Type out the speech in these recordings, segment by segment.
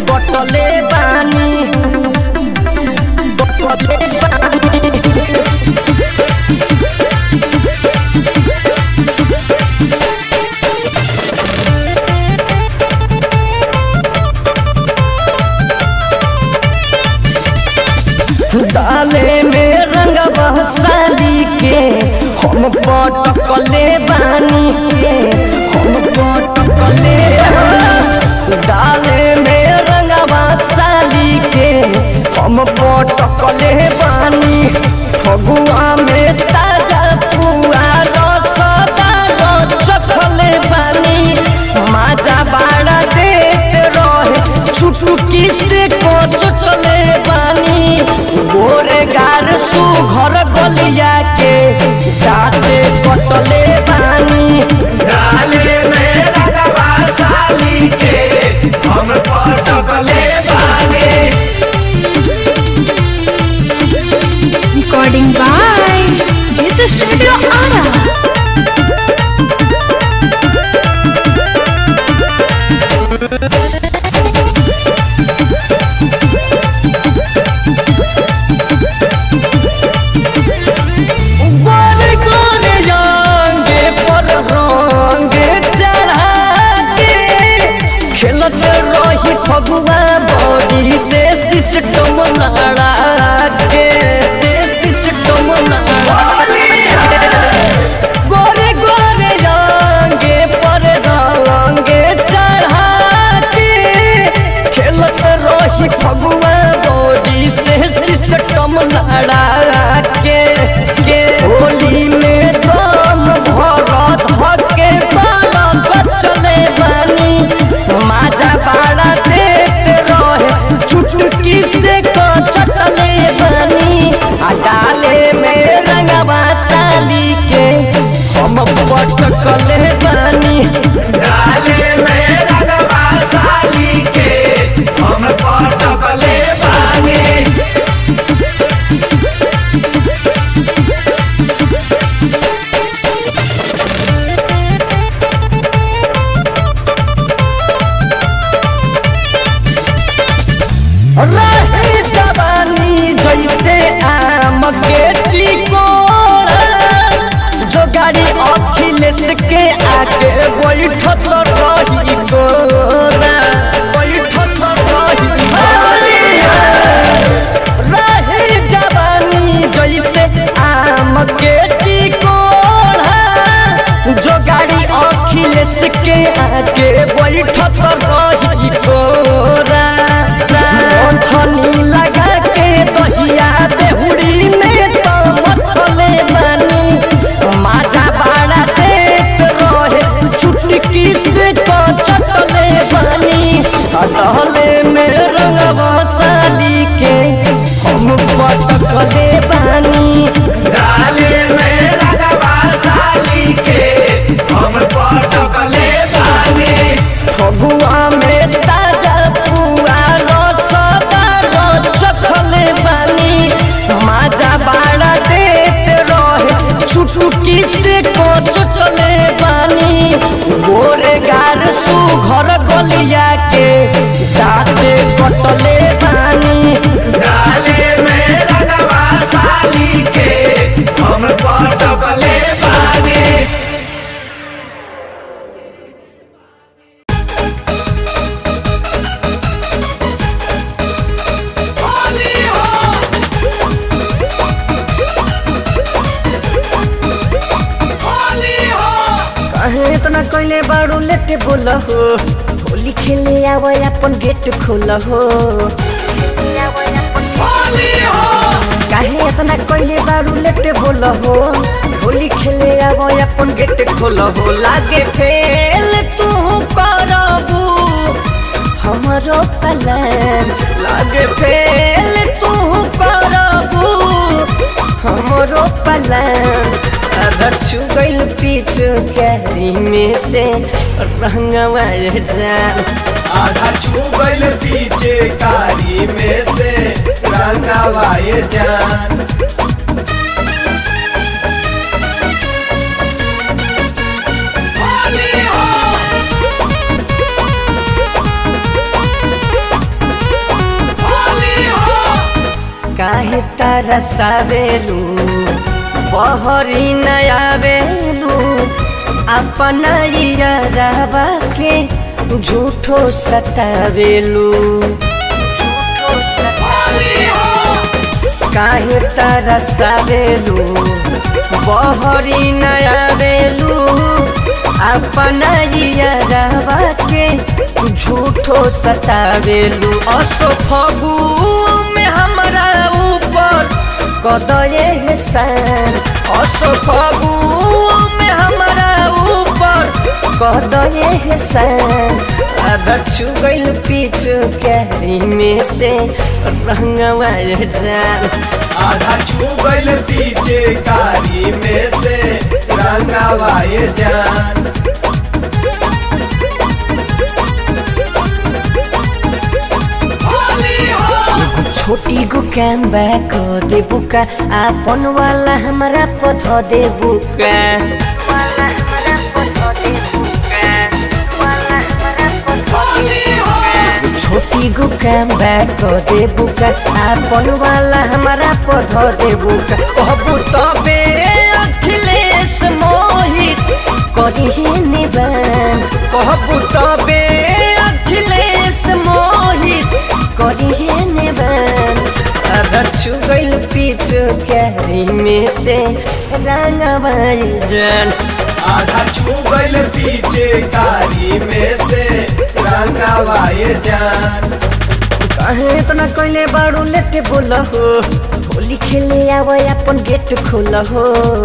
कटले बानी कटले बानी डाले में रंग बहसाली के हम पटकले बानी के हम पटकले डाले में रंग बहसाली के हम पटकले बानी फगुआ में ताजा पुआ रसदार चखले बानी माजा बाड़ा देते रहे चुटकी से को चटले बानी गोरे गार सु घर गलिया के जाते कटले बानी डाले में रगवा साली के हम पटकले बागे Recording by Jita Studio Ara. गोरे गोरे रंगे पर रंगे चढ़ा के खेलत रही फगुआ बॉडी से सिस्टम लड़ा के सिस्टम लड़ा गोरे गोरे रंगे पर रंगे चढ़ा के खेलत रही फगुआ बॉडी से सिस्टम लड़ा के के होली में दम भर धके बालम चले बानी माजा बाड़ा देते रहे चुटकी से को चटले बानी आ डाले में रंगवा साली के हम पटकले बानी डाले में रगवा साली के हम पटकले बागे रही जवानी जैसे आम के टिकोड़ा जो गाड़ी अखिलेश के आगे बैठत रही गोरा बैठत रही रही जवानी जैसे आम के टिकोड़ा जो गाड़ी अखिलेश के आगे बैठत रही गोरा मंथनी लगा के दहिया बेहुड़ी में तो मथले बानी माजा बाड़ा देत रहे चुटकी से तो चटले बानी अटहले में रंगवा साली के हम पटकले बानी डाले में रगवा साली के हम पटकले बागे फगुआ में ताजा पुआ रसदार चखले बानी माजा बाड़ा देते रहे चुटकी से को चटले बानी गोरे गार सु घर गलिया के दाते कटले बानी डाले में रगवा साली के हम पटकले बागे कहे इतना कइले बाड़ू लेटे बोल हो होली खेले आवे अपन गेट खोल हो काहे इतना कइले बाड़ू लेटे बोल हो होली खेले आवे अपन गेट खोल हो लागे फेल तू करबू हमरो पलन लागे फेल तू करबू हमरो पलन अगर छुगल पीछू कैरी में से रंगवा जान आधा चुबल पीछे कारी में से रंगवाए जान तारा सावेलू बहरी नयावेलू अपना यारावा के झूठो सतावेलू काहे तारा सावेलू बहरी नयावेलू अपना यारावा के झूठो सतावेलू असो फगू में हमरा ऊपर कदये हसान असो फगू में हमरा ऊपर कदये हसान अब छुगल पीछू कैरी में से रंगवा जान आधा चुगल पीछे कारी में से रंगावाए जान छोटी गो कैम बैक दे बुका आपन वाला हमारा पथ दे बुका छोटी गो कैम बैक दे बुका आपन वाला हमारा पथ दे बुका कहबू तबे अखिलेश मोहित करी निबान कहबू तबे अखिलेश मोहित करी निबान अब छुगल पीछू कैरी में से रंगवाई जान आधा चुगल पीछे कारी में से रंगावाए जान कहे इतना कैले बाड़ू लेटे बोल हो होली खेले आवा अपन गेट खोल हो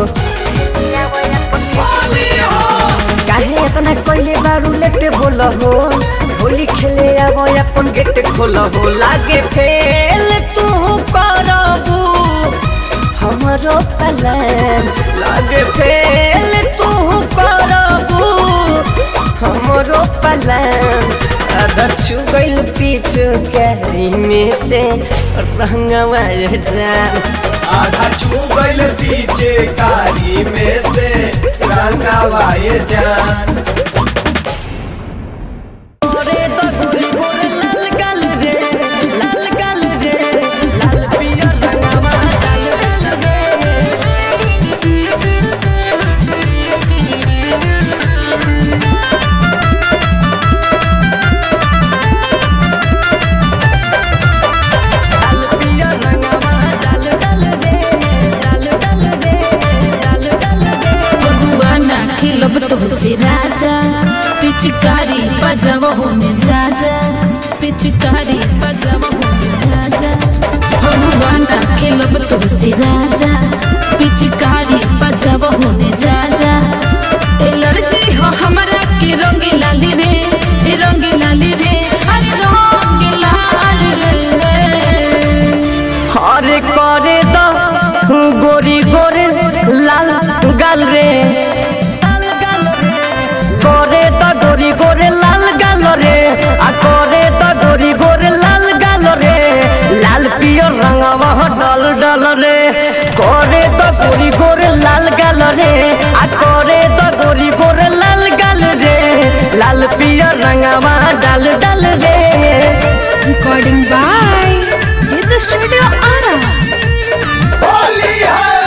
काहे इतना कैले बाड़ू लेटे बोल हो होली खेले आवा अपन गेट खोल हो लागे फेल तू करबू हमरो पलान लागे फेल तू करबू हमरो पलान आधा छुगल पीछू कैरी में से रंगवा जान आधा चुगल पीछे कारी में से रंगावाए जान ओरे तो गोरी गोरे लाल गाल रे लाल गाल रे लाल पियर रंगवा डाल डाल रे लाल पियर रंगवा डाल डाल रे डाल डाल रे डाल डाल रे भगवाना खिलब तुमसे राजा पिचकारी बजाव होने जाजा पिचकारी बजाव होने जाजा भगवाना खिलब तुमसे राजा पिचकारी बजाव होने जाजा एलर्जी हो हमरा के रंग लाली रे ए रंग लाली रे अरे रंग लाल रे हरे करे द गोरी गोरे लाल गाल रे करे द गोरी गोरे लाल गाल रे आ करे द गोरी गोरे लाल गाल रे लाल पियर रंगवा डल डल रे करे द गोरी गोरे लाल गाल रे आ करे द गोरी गोरे लाल गाल रे लाल पियर रंगवा डल डल रे recording by Jeet studio Ara Holi है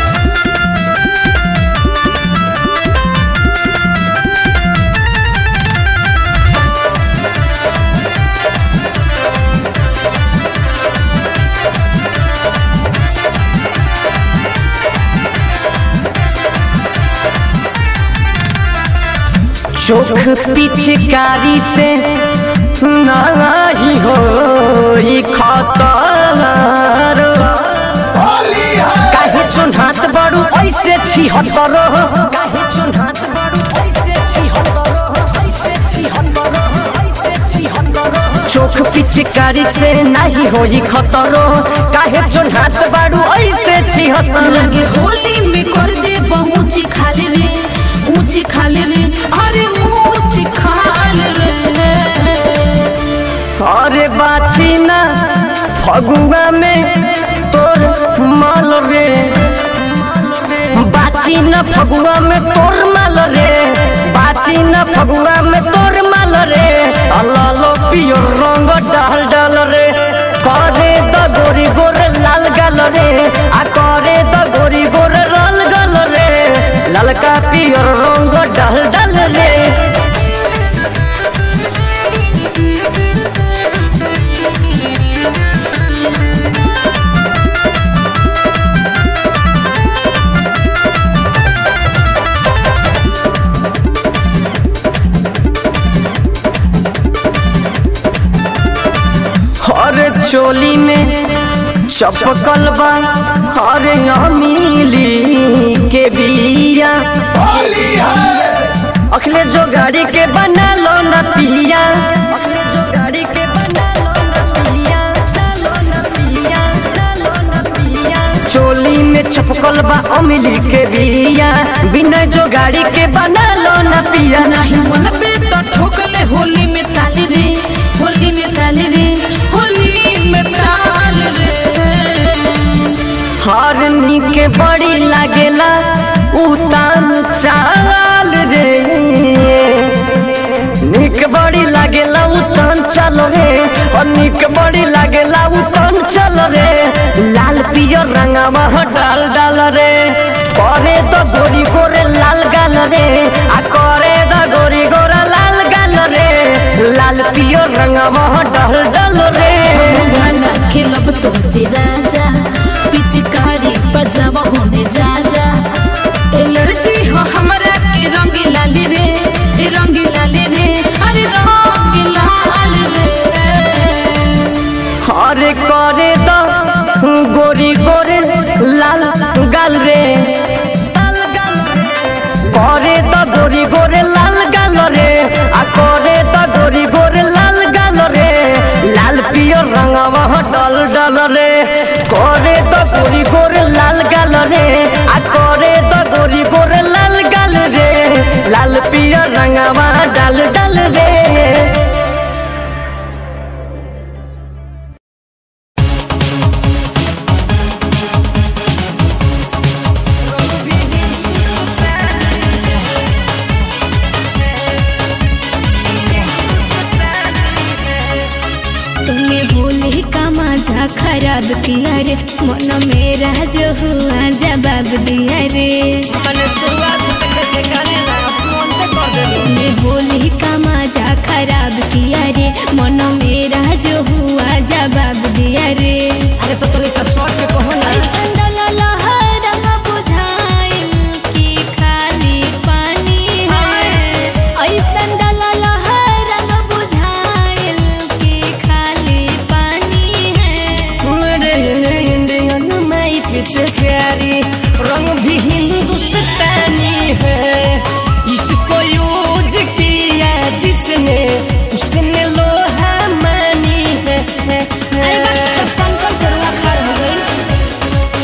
चोख पिचकारी से नाही हो खतर होली है काहे चुन्हात बड़ू ऐसे छिहत्तर काहे चुन्हात बड़ू ऐसे छिहत्तर ऐसे छिहत्तर ऐसे छिहत्तर चोख पिचकारी से नहीं होई खतरो काहे चुन्हात बड़ू ऐसे छिहत्तर लगे होली में कर दे ऊंची खाली रे ऊंची खाली रे अरे ऊंची खाल रे अरे बाची ना फगुआ में तोर माल रे बाची न फगुआ में तोर माल रे बाची न फगुआ में तोर माल रे लालो पियो रंग डाल डाल रे करे द गोरी गोरे लाल गाल रे आ करे द गोरी गोर रल गल रे ललका पियर रंग डल डल रे हर चोली में चपकल बा हर अमीली के बिया होली है अखले जो गाड़ी के बना लो न पिया अखले जो गाड़ी के बना लो न पिया लो न पिया लो न पिया चोली में चपकल बा अमीली के बिया बिना जो गाड़ी के बना लो न पिया नाही मन पे तो ठोकले होली में ताल रे होली में ताल रे होली में ताल रे हर के बड़ी लागेला उतान चाल रे निक बड़ी लागेला उतान चल रे और निक बड़ी लागेला उतान चल रे लाल पियर रंगवा डाल डाल रे करे तो गोरी गोरे लाल गाल रे आ करे तो गोरी गोरा लाल गाल रे लाल पियर रंगवा डाल डाल रे गाना खेलब तो से राजा पिचकारी बजावा होने जा जा एलर्जी हो हमरा के रंग लाल रे ए रंग लाल रे अरे रंग लाल रे हरे करे तो गोरी गोरे लाल गाल रे करे तो गोरी गोरे लाल गाल रे आ करे तो गोरी गोरे लाल गाल रे लाल पियर रंगवा डल डल रे करे तो गोरी गोरे लाल गाल रे आ करे तो गोरी गोरे लाल गाल रे लाल पियर रंगवा डल डल रे तूने बोले का मजा खराब किया रे मन मेरा जो हुआ जवाब दिया रे तूने बोले का मजा खराब किया रे मन मेरा जो हुआ जवाब दिया रे अरे तो तोरी से शॉर्ट में कहो ना ऐसन डलला है रंग बुझाइल कि खाली पानी है ऐसन डलला है रंग बुझाइल कि खाली पानी है मेरे इंडियन माई पीछे प्यारी रंग भी हिंदुस्तानी है इसको यूज किया जिसने उसने लोहा मानी है, है, है। अरे बाप सब कंकड़ सरुआ खाड़ हो गई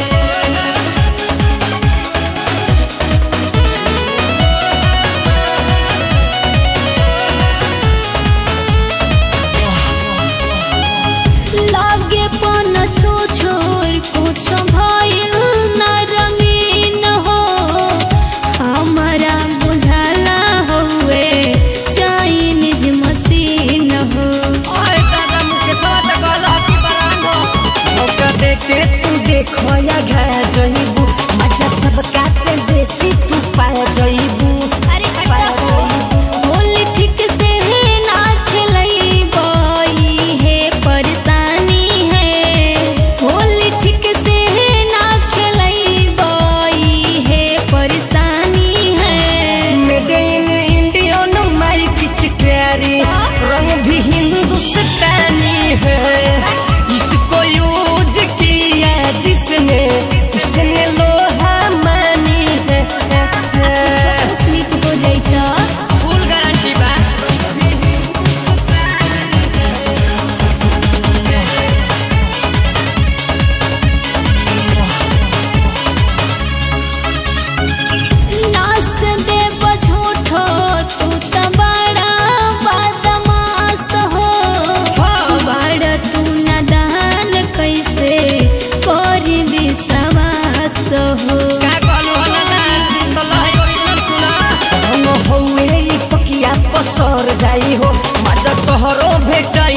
लागे पन छो छोर कुछ भइल न रंगीन हो हमारा बुझाला हुए चाइनीज मशीन हो ओए दादा मुझे साथ गला की बरांगो मौका देके तू देखो या घा जइबू मजा सबका से बेसी तू पा जइबू अरे हटा होली ठीक से है ना खेलई बई है परेशानी है होली ठीक से है ना खेलई बई है परेशानी है मेड इन इंडियन माई पिचकारी रंग भी हिंदुस्तानी है इसको यूज किया जिसने उसने लोहा मानी है, है, है। कुछ नीचे हो जाइता फुल गारंटी बा नास दे बझोठो तू त बड़ा बदमाश हो बड़ा तू नादान कैसे करी विश्वास हो का कहलू हला तो लहई ओरिजिनल सुना हम होए ई पकिया पसर जाई हो मजा तोहरो भेटाई